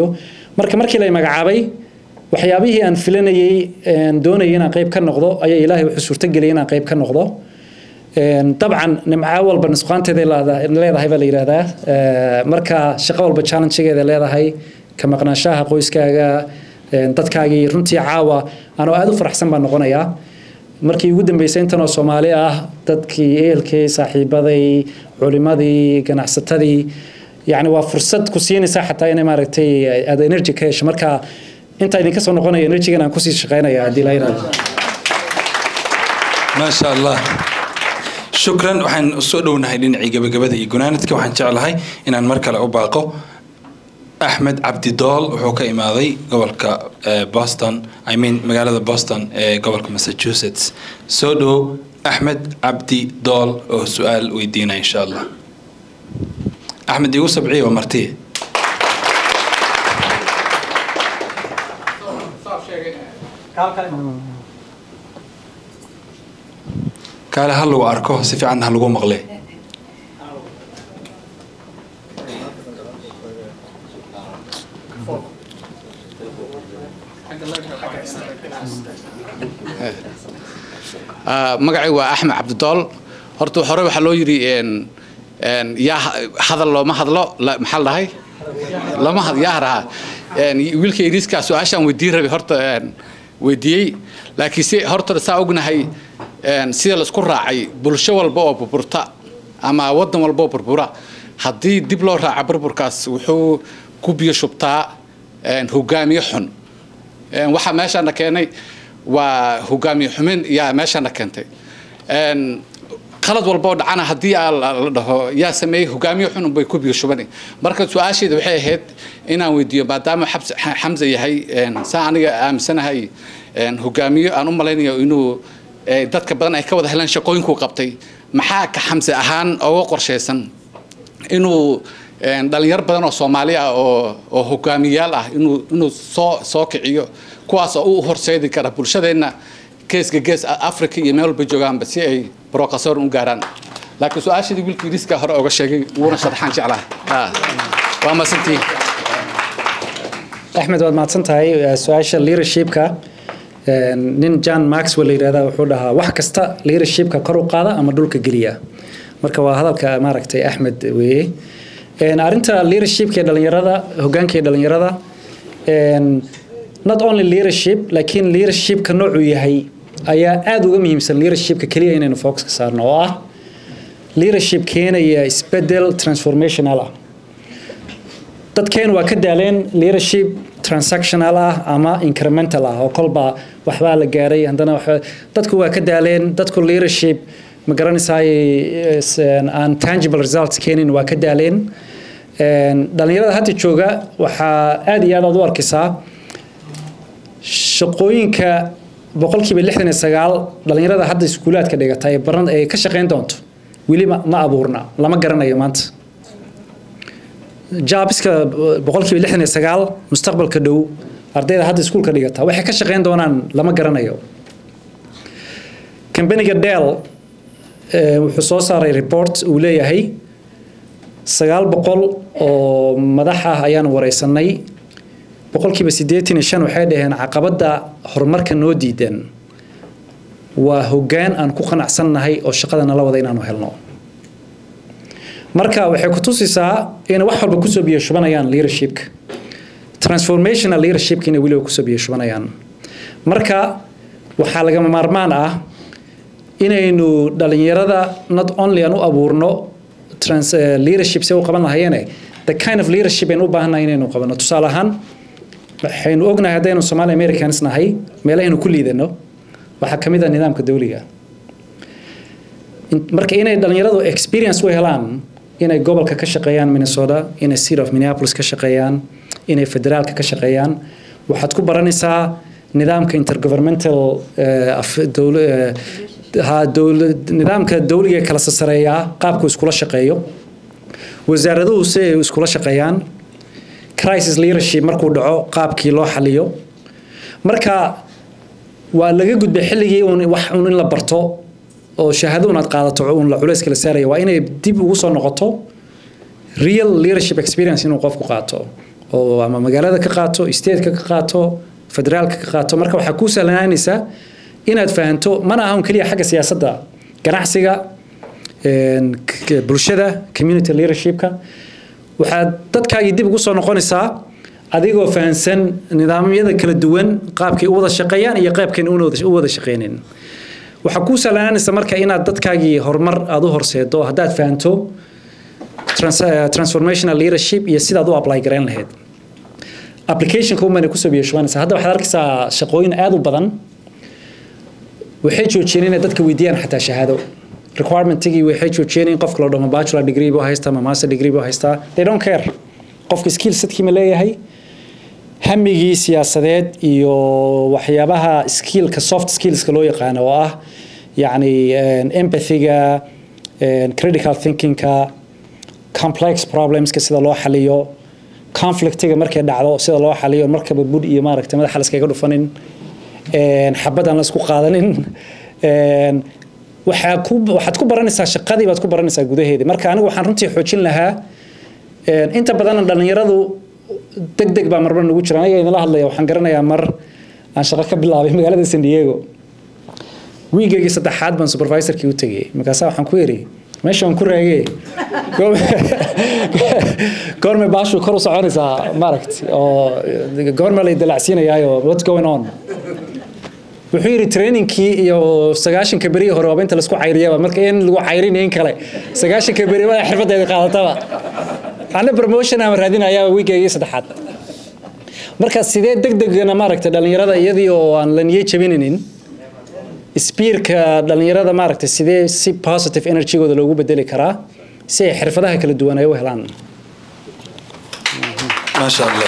marka markii la magacaabay waxyaabihii aan filanayay doonayay inaan qayb ka noqdo ayaa ilaahay wuxuu suurtageliyay inaan qayb ka noqdo dabcan nimco walba nusqaanteeday leedahay baa la yidhaahdaa marka shaqo walba challengegeeda leedahay ka maqnaanshaha qoyskaaga dadkaagii runtii caawa anoo aada u faraxsan baan noqonayaa markii ugu dambeysay intanoo soomaali ah dadkii ehelkii saaxiibaday culimadii ganacsatadii yani waa fursad ku siinaysaa xataa inay maaragtay aad energy ka hesho marka intaa idinka soo noqonaya energygan aan kusii shaqaynaya haddii la yidhahdo maasha allah shukran waxaan soo dhownahay dhinacii gabagabada iyo gunaanadka waxaan jeclahay inaan mar kale u baaqo axmed cabdidool wuxuu ka imaaday gobolka boston i mean magaalada boston ee gobolka massachusetts soo dhow axmed cabdi dool oo su-aal weydiinaya insha allah axmed igu sabciya waa martiye kaale ha lagu arko si fiican ha lagu maqle magacay waa axmed cabdidool horta hore waxaa loo yidhi yaa hadal looma hadlo maxaa la dhahay lama yaa haraha wiilka iriiska su-aashaan weydiin rabay horta weydiiyey laakiin si horta saa ognahay sida laisku raacay bulsho walba oo burburta ama wadan walba oo burbura haddii dib loo raaca burburkaas wuxuu ku biyo shubtaa hogaamiye xun waxaa meeshaana keenay waa hogaamiye xumin yaa meeshaana keentay qalad walba oo dhacana haddii la dhaho yaa sameeyey hogaamiye xun unbay ku biyo shubani marka su-aasheeda waxay ahayd inaan weydiiyo maadaama xamse yahay saa aniga aaminsanahay hogaamiye aan u malaynayo inuu dadka badan ay ka wada helaan shaqooyinkuu qabtay maxaa ka xamse ahaan oga qorshaysan inuu dhalinyaro badan oo soomaali ah oo oo hogaamiyayaal ah inuu inuu soo soo kiciyo kuwaas oo u horseedi kara bulshadeenna geeska gees africa iyo meel walba joogaanba si ay brokasoor u gaaraan laakiin su-aashadii wiilkii riska hore oga sheegay wuuna sharaxaan jeclaha waa masantiin axmed waad mahadsan tahay su-aasha leadershipka nin john maxwell la yidhahda wuxuu dhahaa wax kasta leadershipka kor u qaada ama dhulka geliya marka waa hadalka maaragtay axmed weeye arrinta leadershipka ee dhalinyarada hogaanka ee dhalinyarada not only leadership laakiin leadershipka noocuu yahay ayaa aada uga muhiimsan leadershipka keliya inaynu focus ka saarno oo ah leadership keenaya isbedel transformational ah dadkeen waa ka daaleen leadership transactional ah ama incremental ah oo kolba waxbaa la gaaray haddana dadku waa ka daaleen dadku leadership ma garanaysaay aan tangible results keenin waa ka daaleen dhalinyarada hadda jooga waxaa aada iyo aad aad u arkaysaa shaqooyinka boqolkiiba lixdan iyo sagaal dhalinyarada hadda iskuulaadka dhigata ee baran ee ka shaqayn doonto weli ma abuurna lama garanayo maanta jaabiska boqolkiiba lixdan iyo sagaal mustaqbalka dhow ardayda hadda iskuulka dhigata waxay ka shaqayn doonaan lama garanayo kambaniga dell wuxuu soo saaray report uu leeyahay sagaal boqol oo madax ah ayaanu wareysanay boqolkiiba siddeetan iyo shan waxay dhaheen caqabadda horumarka noo diidan waa hoggaan aan ku qanacsannahay oo shaqada nala wada inaanu helno marka waxay ku tusaysaa inay wax walba kusoo biyo shubanayaan leadershipka transformational leadershipka inay weliba kusoo biyo shubanayaan marka waxaa lagama maarmaan ah inaynu dhalinyarada not only aan u abuurno trans leadership se u qaban lahayeene the kind of leadership aynu u baahannahay inaynu qabano tusaale ahaan waxaynu ognahay haddaynu Somali Americans nahay meelahaynu ku liidano waxaa ka mid ah nidaamka dawliga marka inay dhalinyaradu experience u helaan inay gobolka ka shaqeeyaan Minnesota inay city of Minneapolis ka shaqeeyaan inay federaalka ka shaqeeyaan waxaad ku baranaysaa nidaamka intergovernmental nidaamka dawliga kala sasareeyaa qaabku iskula shaqeeyo wasaaraduhu si ay iskula shaqeeyaan crisis leadership markuu dhaco qaabkii loo xaliyo marka waa laga gudbay xilligii uun wax uun in la barto oo shahaado unaad qaadato uun la culayska la saaraya waa inay dib ugu soo noqoto real leadership experience inuu qofku qaato oo ama magaalada ka qaato stateka ka qaato federaalka ka qaato marka waxaa kuu sahlanaanaysaa inaad fahanto mana ahan keliya xagga siyaasadda ganacsiga bulshada community leadershipka waxaad dadkaagii dib ugu soo noqonaysaa adigoo fahansan nidaamyada kala duwan qaabkay u wada shaqeeyaan iyo qaabkan u wada shaqeynin waxaa kuu sahlanaanaysa marka inaad dadkaagii horumar aad u horseedo haddaad fahanto transformational leadership iyo sidaad u apply garayn lahayd applicationka umana kusoo biyashubanaysa hadda waxaad arkaysaa shaqooyin aad u badan waxay joojiyeen inay dadka weydiiyaan xataa shahaado requirementigii waxay joojiyeen in qofka loo dhamo bachelor degree buu haystaa ama master degree buu haystaa they don't care qofka skill setkii ma leeyahay hamigii siyaasadeed iyo waxyaabaha skillka soft skillska loo yaqaano oo ah yacni empathyga critical thinkingka complex problemska sida loo xaliyo conflictiga markay dhacdo sida loo xaliyo markaba bud iyo maaragtay madaxa la iskaga dhufanin xabad aan la isku qaadanin waxaa ku waxaad ku baranaysaa shaqadii baad ku baranaysaa gudaheedii marka anigu waxaan runtii xoojin lahaa inta badan dhalinyaradu deg deg baa marmar nagu jira aniga idinla hadlaya waxaan garanayaa mar aan shaqo ka bilaabay magaalada san diego wiigaygii saddexaad baan supervisorkii u tegey markaasaa waxaan ku yidhi meesha waan ku raagee goorme baashu kor u soconaysaa maaragt oo goorme lay dalacsiinayaayo what's going on wuxuu yidhi trainingkii iyo sagaashanka berihii hore waaba inta laisku cayriyaba marka in lagu cayrinayn kale sagaashanka beri waa xirfadeeda qaadataba ana promotion aan raadinayaa wiigaygii saddexaad marka sidee deg degana maaragtay dhalinyarada iyadii oo aan la niyo jabinaynin spiirka dhalinyarada maaragtay sidee si positive energygooda loogu bedeli karaa si ay xirfadaha kala duwan ay u helaan maasha allah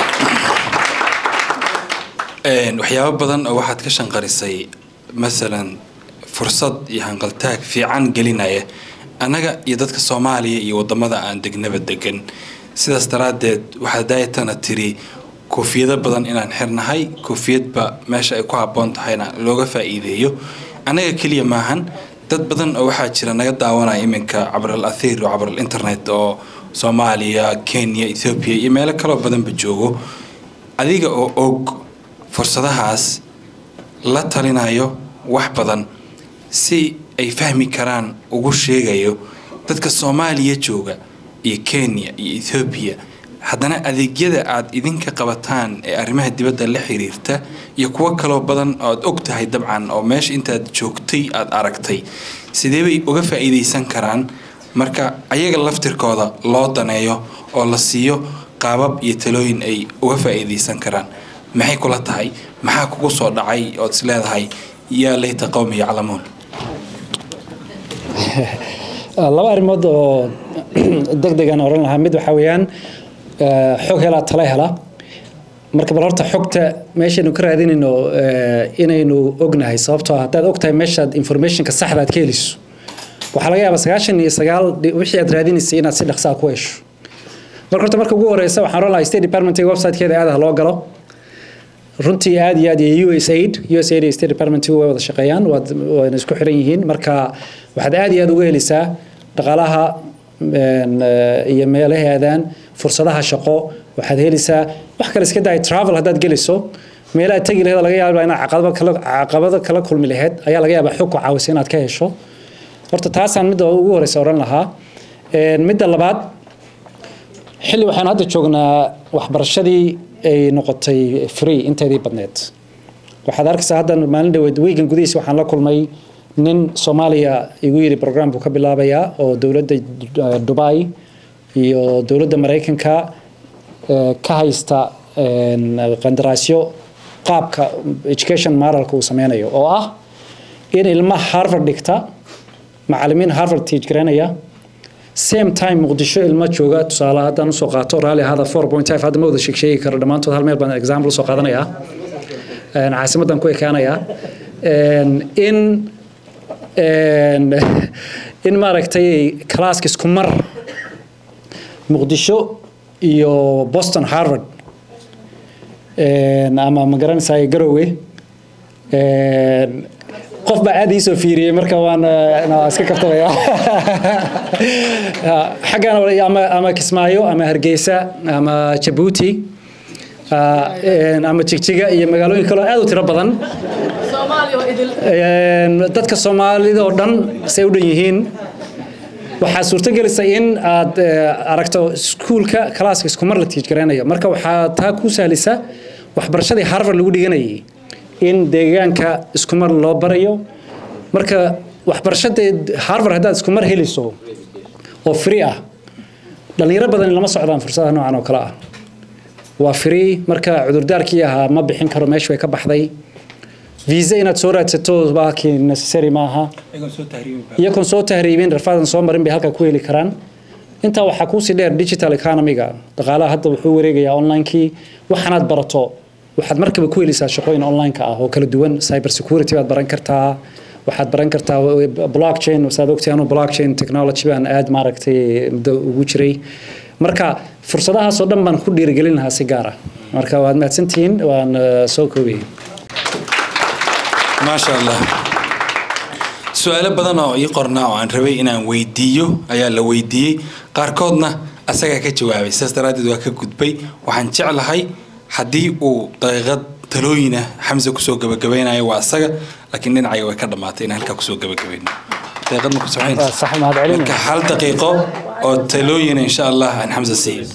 waxyaabo badan oo waxaad ka shanqarisay masalan fursad iyo hanqaltaag fiican gelinaya annaga iyo dadka soomaaliya iyo wadamada aan degnaba degan sidaas daraaddeed waxaad daayatana tiri koofiyado badan inaan xirnahay koofiyadba meesha ay ku habboon tahayna looga faa'iideeyo annaga keliya maahan dad badan oo waxaa jira naga daawanaya iminka cabral athiir oo cabral internet oo soomaaliya kenya ethoobiya iyo meelo kaloo badanba joogo adiga oo og fursadahaas la talinayo wax badan si ay fahmi karaan ugu sheegayo dadka soomaaliya jooga iyo kenya iyo ethoobiya haddana adeegyada aad idinka qabataan ee arrimaha dibadda la xiriirta iyo kuwo kaloo badan oad og tahay dabcan oo meesha intaad joogtay aad aragtay sidee bay uga faa'iidaysan karaan marka ayaga laftirkooda loo daneeyo oo la siiyo qaabab iyo talooyin ay uga faa'iidaysan karaan maxay kula tahay maxaa kugu soo dhacay ood is leedahay yaa layta qowmi yaclamuun laba arrimood oo deg degan oran lahaa mid waxaa weeyaan xog helaa tala hela marka bal horta xogta meeshaynu ka raadinayno inaynu ognahay sababtoo haddaad ogtahay meeshaad informationka saxda aad ka heliso waxaa laga yaabaa sagaashan iyo sagaal wixii aad raadinaysay inaad si dhaqsaa ku hesho marka horta marka ugu horeysa waxaan oran lahaa state departmentiga websitekeeda aad ah loo galo runtii aad iyo aad iyo USAID USAID iyo State Department way wada shaqeeyaan waana isku xiran yihiin marka waxaad aad iyo aad uga helaysaa dhaqaalaha iyo meelaheedan fursadaha shaqo waxaad helaysaa wax kale iska daay travel haddaad gelayso meelaha tegi lahayd laga yaabaa inaad caqabado kala caqabado kala kulmi lahayd ayaa laga yaabaa xog ku caawisa inaad ka hesho horta taasaan midda ugu horeysa oran lahaa midda labaad xilli waxaan hadda joognaa waxbarashadii ay noqotay free inteedii badneed waxaad arkaysaa hadda maalin dhaweed weegan gudihiisa waxaan la kulmay nin soomaaliya igu yidhi program buu ka bilaabayaa oo dowladda dubai iyo dowladda maraykanka ka haysta qandaraasyo qaabka education moralka uu sameynayo oo ah in ilma harvard dhigta macalimiin harvard teach garanaya same time muqdisho ilmo jooga tusaale haddaan usoo qaato raali ahaada four point five hadda ma wada sheeg sheegi karo dhammaantood hal meel baan example usoo qaadanayaa caasimadan ku ekaanayaa in in maaragtay classka isku mar muqdisho iyo boston harvard ama ma garanaysaa garowe qof baa aad iisoo fiiriyey marka waan iska kabtabaya xaggan ama ama kismaayo ama hargeysa ama jabuuti Ah, een, ama jigjiga iyo magaalooyin kaloo aad u tiro badan Een, dadka soomaalida oo dhan say u dhan yihiin waxaa suurtagelisa in aad eh, aragto iskuulka kalaaska isku mar la tiijgareynayo marka waxaa taa ku sahlisa waxbarashadii harvard lagu dhiganayay in deegaanka isku mar loo barayo marka waxbarashada harvard haddaad isku mar helayso oo free ah dhalinyaro badan lama socdaan fursadaha noocan oo kale ah waa free marka cudurdaarkii ahaa ma bixin karo meesha way ka baxday visa inaad soo raadsato baakii necessary maaha iyagoon soo tahriibin rafaadan soo marin bay halkaa ku heli karaan intaa waxaa kuusii dheer digital economiga dhaqaalaha hadda wuxuu wareegayaa onlinekii waxaanaad barato waxaad markaba ku helaysaa shaqooyin onlineka ah oo kala duwan cyber security baad baran kartaa waxaad baran kartaa blockchain saad ogtahay anuu blockchain technology baan aad maaragtay muddo ugu jiray marka fursadahaasoo dhan baan ku dhiirigelin lahaa si gaar ah marka waad mahadsantihiin waan eh, soo koobiyey maasha allah su-aalo badan oo ii qornaa oo aan rabay inaan weydiiyo ayaa la weydiiyey qaarkoodna asagaa ka jawaabay sidaas daraaddeed waa ka gudbay waxaan jeclahay haddii uu daqiiqad talooyina xamse kusoo gabagabaynayo waa asaga laakiin dhinacayga way ka dhammaatay inaan halkaa kusoo gabagabayno daqiiqad ma ku Waa soconaysa sax mahad celin marka hal daqiiqo oo talooyina insha allah aan xamse siiyo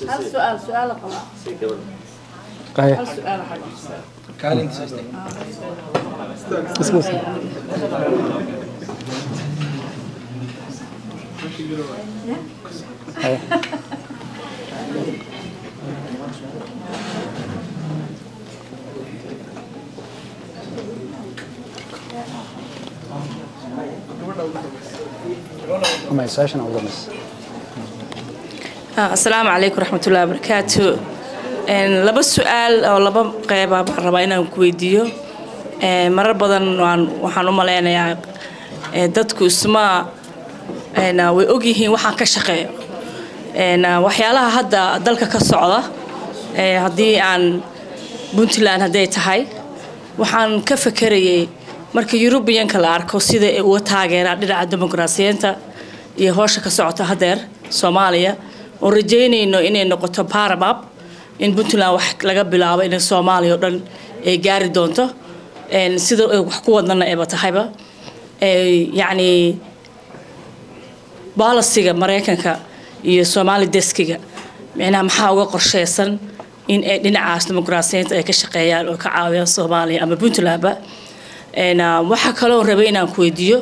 Ama su-aashan ugu dambaysa. Ah, asalaamu calaykum raxmatullahi wabarakaatu Een, laba su-aal oo laba qeyba baan rabaa inaan ku weydiiyo Een, marar badan waan waxaan u maleynayaa ee, dadku isma een, way ogyihiin waxaan ka shaqeeyo Een, waxyaalaha hadda dalka ka socda ee, haddii aan puntland hadday tahay waxaan ka fekerayay marka yurubiyanka la arko sida ay uga taageeraan dhinaca dimuqraasiyiinta iyo howsha ka socota hadeer soomaaliya oon rajeynayno inay noqoto paramap in puntland wax laga bilaabo inay soomaaliya oo dhan ay gaari doonto Een, sida ay wax ku wadnana ayba tahayba Ee, yacni bolisiga maraykanka iyo soomaali deskiga micnaha maxaa uga qorsheysan in ay dhinacaas dimuqraasiyiinta ay ka shaqeeyaan oo ka caawiyaan soomaaliya ama puntlandba Een, ah, waxaa kaloo rabay inaan ku weydiiyo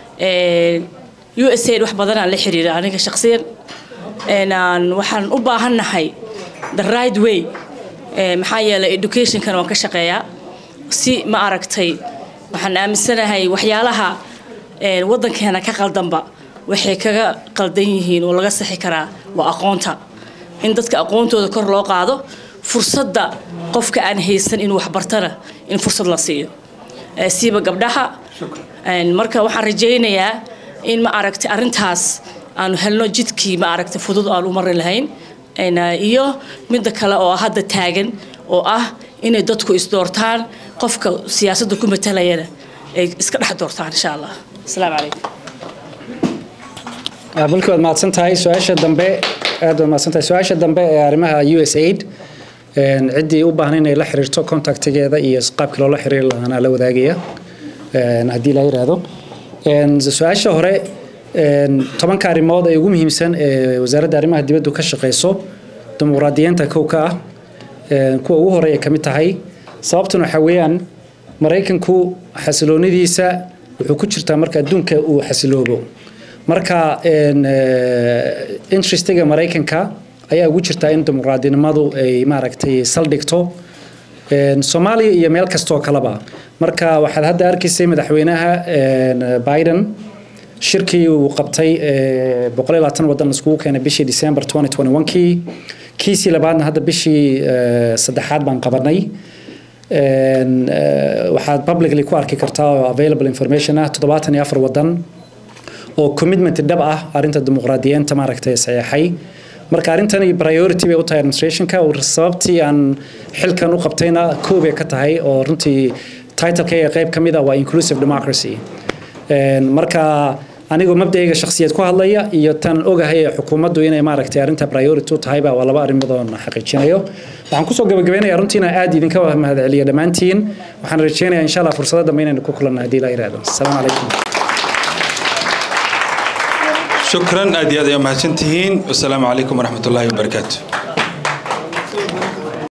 u s aid wax badanaan la xiriira aniga shaqsiyan Een, aan- waxaan u baahannahay the right way Ee, maxaa yeelay educationkan waan ka shaqeeyaa si ma aragtay waxaan aaminsanahay waxyaalaha ee, wadankeena ka qaldanba waxay kaga qaldan yihiin oo laga saxi karaa waa aqoonta in dadka aqoontooda kor loo qaado fursadda qofka aan haysan inuu waxbartana in fursad la siiyo Ee, siiba gabdhaha Een, marka waxaan rajaynayaa in ma aragtay arrintaas aanu helno jidkii ma aragtay fudud aan u mari lahayn Een, ah, iyo midda kale oo hadda taagan oo ah inay dadku isdoortaan qofka siyaasadda ku matalayana ay iska dhex doortaan insha allah asalaamu calaykum Ah, balki waad mahadsan tahay su-aasha dambe aad waad mahadsan tahay su-aasha dambe ee arrimaha u s aid een, ciddii u baahan inay la xiriirto contactigeeda iyo qaabkii loola xiriiri lahaana la wadaagaya een, haddii la yiraahdo Een, su-aasha hore een, tobanka arrimood ee ugu muhiimsan ee wasaaradda arrimaha dibaddu ka shaqeyso dimuqraadiyiinta kow ka ah een, kuwa ugu horeeya ka mid tahay sababtuna waxaa weeyaan maraykanku xasiloonidiisa wuxuu ku jirtaa marka adduunka uu xasiloobo marka een, eh, interestiga maraykanka ayaa ugu jirtaa in dimuqraadinimadu ay maaragtay saldhigto Een, soomaaliya iyo meel kastoo kaleba marka waxaad hadda arkaysay madaxweynaha een, biden shirkii uu qabtay ee, boqol iyo labaatan wadan iskugu keenay bishii december 2021kii kiisii labaadna hadda bishii eh, saddexaad baan qabanay Een, eh, waxaad publicly ku arki kartaa oo available information ah toddobaatan iyo afar wadan oo commitment dhab ah arrinta dimuqraadiyiinta maaragtay saxeexay marka arrintani priority bay u tahay administrationka oo sababtii aan xilkan u qabtayna koob ay ka tahay oo runtii titleka ee qayb ka mid ah waa inclusive democracy Een, marka anigoo mabda'ayga shakhsiyeed ku hadlaya iyo tan ogahay ee xukuumaddu inay maaragtay arrinta priority u tahay baa waa laba arrimood oo na xaqiijinayo waxaan kusoo gabagabeynayaa runtiina aad idinka mahadceliya dhammaantiin waxaan rajeynayaa insha allah fursado dambe inaynu ku kulanno haddii la yidhaahdo asalaamu calaykum shukran aad iyo aad ay mahadsantihiin wasalaamu calaykum waraxmat ullaahi wabarakaatu